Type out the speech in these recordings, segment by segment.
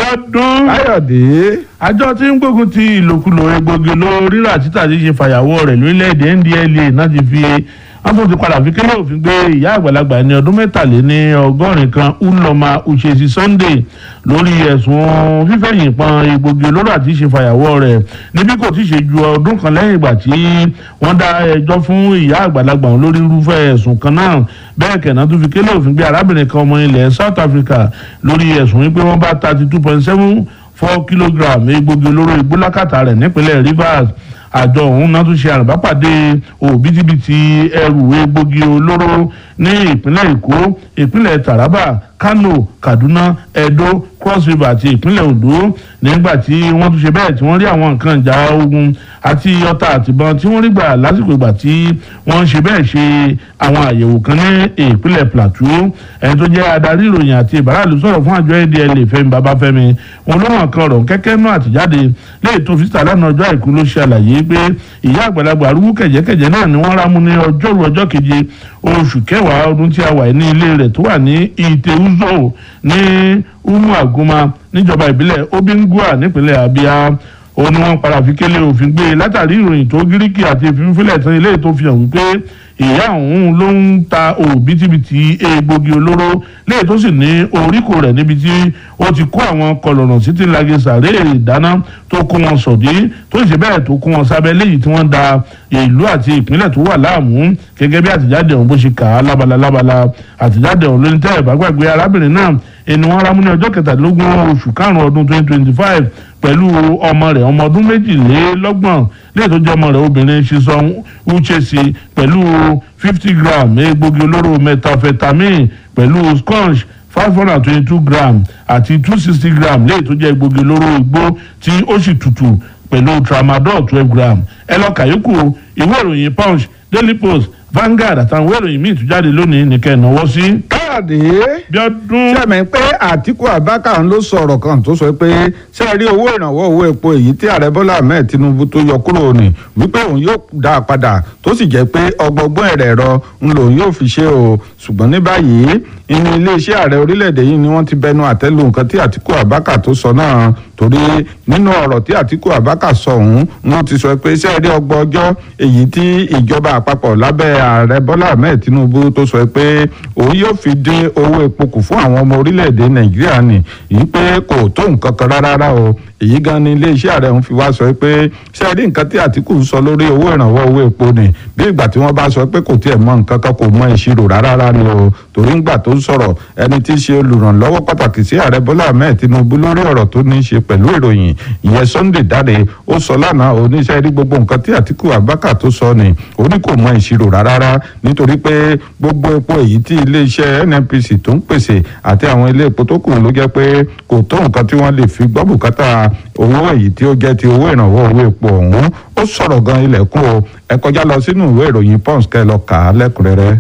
ọdún. káyọ̀dé àjọ tí ń gbógun ti ìlòkulò egbògi olóró rírà títà tí ṣe fàyàwọ́ rẹ̀ lórílẹ̀‐èdè ndla náà ti fi wọ́n tún ti padà fi kélé òfin gbé ìyá àgbàlagbà ní ọdún mẹ́tàléní ọgọ́rin kan uloma uchesi sunday lórí ẹ̀sùn fífẹ̀yìn pọn egbògi olóró àti ṣe fàyàwọ́ rẹ̀ níbi kò tí ì ṣe ju ọdún kan lẹ́yìn ìgbà tí wọ́n dá ẹjọ́ fún ìyá àgbàlagbà ọ̀hún lórí irúfẹ́ ẹ̀sùn kan náà bẹ́ẹ̀ kẹ̀nà tún fi kélé òfin gbé arábìnrin kan ọmọ ilẹ̀ south africa lórí ẹ̀sùn wípé wọ́n bá thirty two point seven four kilogram egbògi olóró igbó lákàtà rẹ̀ nípínlẹ̀ rivers àjọ ọ̀hún náà tún ṣe àrùbápàdé òbítíbitì ẹrù egbògi olóró ní ìpínlẹ̀ èkó ìpínlẹ̀ taraba kano kaduna edo cross river àti ìpínlẹ̀ ondo nígbà tí wọ́n tún ṣe bẹ́ẹ̀ tí wọ́n rí àwọn nǹkan ìjà ogun àti ọta àtìbọn tí wọ́n rí gbà lásìkò ìgbà tí wọ́n ń ṣe bẹ́ẹ̀ ṣe àwọn àyẹ̀wò kan ní ìpínlẹ̀ plateau ẹni tó jẹ́ adarí ìròyìn àti ìbáraàlú sọ̀rọ̀ fún àjọ adla fẹ́mi babafẹ́mi wọn ló hàn kan ọ̀rọ̀ kẹ́kẹ́ náà àtijáde léyìí tó fi síta lánàá ọjọ́ àìkú ló ṣe àlàyé pé ìyá àgbàlagbà arúgbó kẹ̀jẹ́kẹ̀jẹ́ náà ni wọ́n rámú ní ọjọ́rú ọjọ́ keje oṣù kẹwàá ọdún tí a wà ní ilé rẹ̀ tó wà ní ìtẹ̀wúzọ̀ ní umu aguma níjọba ìbílẹ̀ obingua nípínlẹ̀ abia ó ní wọ́n padà fi kélé òfin gbé látàrí ìròyìn tó gíríkì àti ìfínfínlẹ̀ tán ilé tó fi hàn wípé ìyá òun ló ń ta òbítíbitì egbògi olóró léyìí tó sì ní oríkò rẹ̀ níbi tí ó ti kó àwọn kọlọ̀nà sí ti lage sàré ìdáná tó kó wọn sọ̀dí tó sì bẹ́ẹ̀ tó kó wọn sábẹ́ léyìí tí wọ́n da ìlú àti ìpínlẹ̀ tó wà láàmú gẹ́gẹ́ bí àtìjáde ọ̀hún bó ṣe kà á lábala lábala àtìjáde ọ̀hún ló ní tẹ́ ẹ̀ bá gbàgbé arábìnrin náà ẹni wọn rámú ní ọjọ́ kẹtàlélógún oṣù karùn-ún ọdún twenty twenty five pẹ̀lú ọmọ rẹ̀ ọmọ ọdún méjìlélọ́gbọ̀n lẹ́yìn tó jẹ́ ọmọ rẹ̀ obìnrin ṣiṣan uchesi pẹ̀lú fifty gram egbògi olóró methamphetamine pẹ̀lú scotch five hundred and twenty-two gram àti two sixty gram lẹ́yìn tó jẹ́ egbògi olóró igbó tí ó sì tutù pẹ̀lú tramadol twelve gram ẹ lọ kàyókù ìwé ìròyìn punch daily post Vanguard àtàwọn ìwé ìròyìn míì tún jáde lónìí nìkẹ́ ìnáwó sí. káyọ̀dé Bíọ́dún sẹ́mi pé àtìkú abáka ló sọ̀rọ̀ kan tó sọ pé ṣé ẹ rí owó ìrànwọ́ owó epo èyí tí ààrẹ bọ́lá ahmed tinubu tó yọ kúrò ní wípé òun yóò dá a padà tó sì jẹ́ pé ọgbọgbọ́n ẹ̀rẹ̀ ẹ̀rọ ń lòun yóò fi ṣe o ṣùgbọ́n ní báyìí inú iléeṣẹ́ ààrẹ orílẹ̀-èdè yìí ni wọ́n ti bẹnu àtẹ́lù nǹkan tí àtìkú abáka tó sọ náà torí nínú ọ̀rọ̀ tí àtìkú abáka sọ ọ̀hún wọ́n ti sọ pé ṣé ẹ rí ọgbọ́n ọjọ́ èyí tí ìjọba àpapọ̀ lábẹ́ ààrẹ bọ́lá ahmed tinubu tó sọ pé òun yóò fi dín owó epo kù fún àwọn ọmọ orílẹ̀-èdè nàìjíríà ni yìí pé kò tó nǹkan kan rárá o èyí gan ni iléeṣẹ́ ààrẹ ń fi wá sọ pé ṣé ẹ rí nǹkan tí àtìkù ń sọ lórí owó ìrànwọ́ owó epo ni bí ìgbà tí wọ́n bá sọ pé kò tiẹ̀ mọ nǹkan kan kò mọ ìṣirò rárá ni o torí ńgbà tó ń sọ̀rọ̀ ẹni tí í ṣe olùrànlọ́wọ́ pàtàkì sí ààrẹ bọ́lá ahmed tinubu lórí ọ̀rọ̀ tó ní í ṣe pẹ̀lú ìròyìn ìyẹn sunday dáre ó sọ lánàá oníṣẹ́ rí gbogbo nǹkan tí àtìkù abáka tó sọ ni ó ní kò mọ ìṣirò rárá nítorí pé gbogbo epo èyí tí iléeṣẹ́ nnpc tó ń pèsè àti àwọn ilé epo tó kù ló jẹ́ pé kò tó nǹkan tí wọ́n lè fi gbọ́ bùkátà owó èyí tí ó jẹ́ ti owó ìrànwọ́ owó epo ọ̀hún ó sọ̀rọ̀ gan ilẹ̀kùn o ẹ kọjá lọ sínú ìwé ìròyìn pons kẹ́ lọ kà á lẹ́kùnrẹ́rẹ́.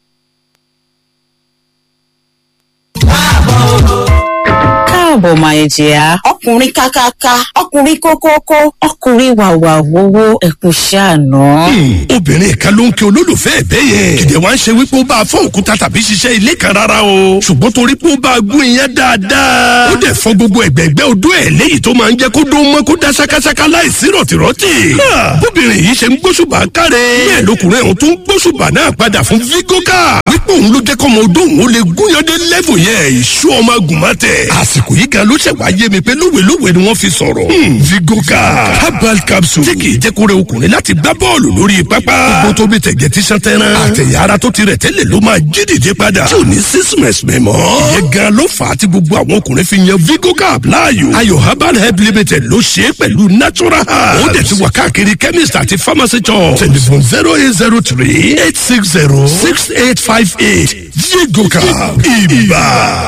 káàbọ̀ máa jìyà. ọkùnrin kákáká ọkùnrin kókókó ọkùnrin wàwà wowó ẹkùn ṣàánú. obìnrin kan ló ń kí olólùfẹ́ ẹ̀ bẹ́ẹ̀ yẹn kìdẹ̀ wá ń ṣe wípé ó bá a fọ́ òkúta tàbí ṣiṣẹ́ ilé kan rárá o ṣùgbọ́n torí pé ó bá a gún iyán dáadáa ó dẹ̀ fọ́ gbogbo ẹ̀gbẹ́gbẹ́ odó ẹ̀ léyìí tó máa ń jẹ́ kó dó mọ́ kó dá ṣákáṣáká láìsí rọ̀tìrọ̀tì. bóbìnrin yìí ṣe ń gbóṣùbà káre bẹ́ẹ̀ lọkùnrin ọ̀hún tó ń gbóṣùbà náà padà fún vigoka wípé òun ló jẹ́ kọ́mọ odó òun ó lè gúnyandé lẹ́fù yẹn ìṣú ọmọ agùnmọ́tẹ̀ àsìkò yìí gan ló ṣẹ̀ wá yé mi pé lówelówe ni wọ́n fi sọ̀rọ̀. vigoka herbal capsule tí kì í jẹ́ kó rẹ ọkùnrin láti gbá bọ́ọ̀lù lórí pápá. gbogbo tó bí tẹ̀gẹ̀ tí sàn tẹ́ran. àtẹ̀yà ara tó ti rẹ̀ tẹ́lẹ̀ ló máa jí dìde padà. tí ò ní sísìmẹ̀sì mẹ́ mọ́. ìyẹn gan ló fà á tí gbogbo àwọn ọkùnrin fi yan vigoka láàyò. ayọ̀ herbal help limited ló ṣe é pẹ̀lú natural herbs. ó dẹ̀ ti wà káàkiri chemist àti pharmacy shop. telephone zero eight zero three eight six zero six eight five eight vigoka ibà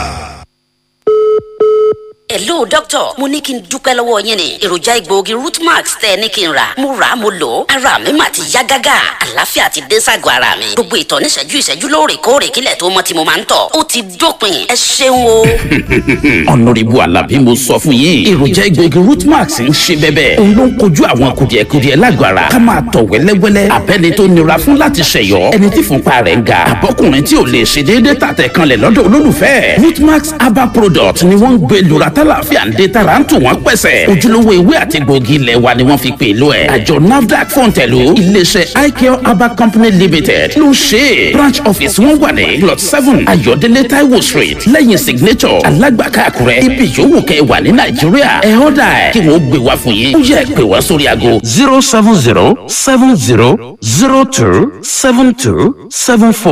hello doctor mo ní kí n dúpẹ́ lọ́wọ́ yín ni èròjà egbòogi rootmax tẹ́ ẹ ní kí n rà mo rà á mo lò ó ara mi mà ti yá gágá àlàáfíà ti dé ságọ́ ara mi gbogbo ìtọ̀ níṣẹ́jú ìṣẹ́jú lóòrèkóòrè kílẹ̀ tó mọ́ tí mo máa ń tọ̀ ó ti dópin ẹ ṣeun o. ọ̀nàrẹ́bù alábí mo sọ fún yín èròjà egbòogi rootmax ń ṣe bẹ́bẹ́ òun ló ń kojú àwọn kùdìẹ̀kudiẹ lágọ̀ ara ká máa tọ̀ wẹ́lẹ́wẹ́lẹ́ abẹ́ni tó nira fún láti ṣẹ̀yọ́ ẹni tí fúnpa rẹ̀ ń ga àbọ́kùnrin tí ò lè ṣe déédéé tàtẹ̀ kanlẹ̀ lọ́dọ̀ olólùfẹ́ rootmax herbal product ni wọ́n ń gbé lura tálàfíà ń dé tara ń tù wọ́n pẹ̀sẹ̀ ojúlówó ewé àti gbòógì ilẹ̀ wa ni wọ́n fi pè lọ ẹ̀ àjọ nafdac fọ̀ǹtẹ̀lù iléeṣẹ́ icare herbal company limited ló ṣe é branch office wọn wà ní plot seven ayọ̀délé taiwo street lẹ́yìn signature alágbàká àkúrẹ́ ibi yòówù kẹ́ wà ní nàìjíríà ẹ̀ ọ́dà ẹ̀ kí wọ́n gbé wá fún yín ó yẹ pé wá sórí aago zero seven zero seven zero zero two seven two seven four.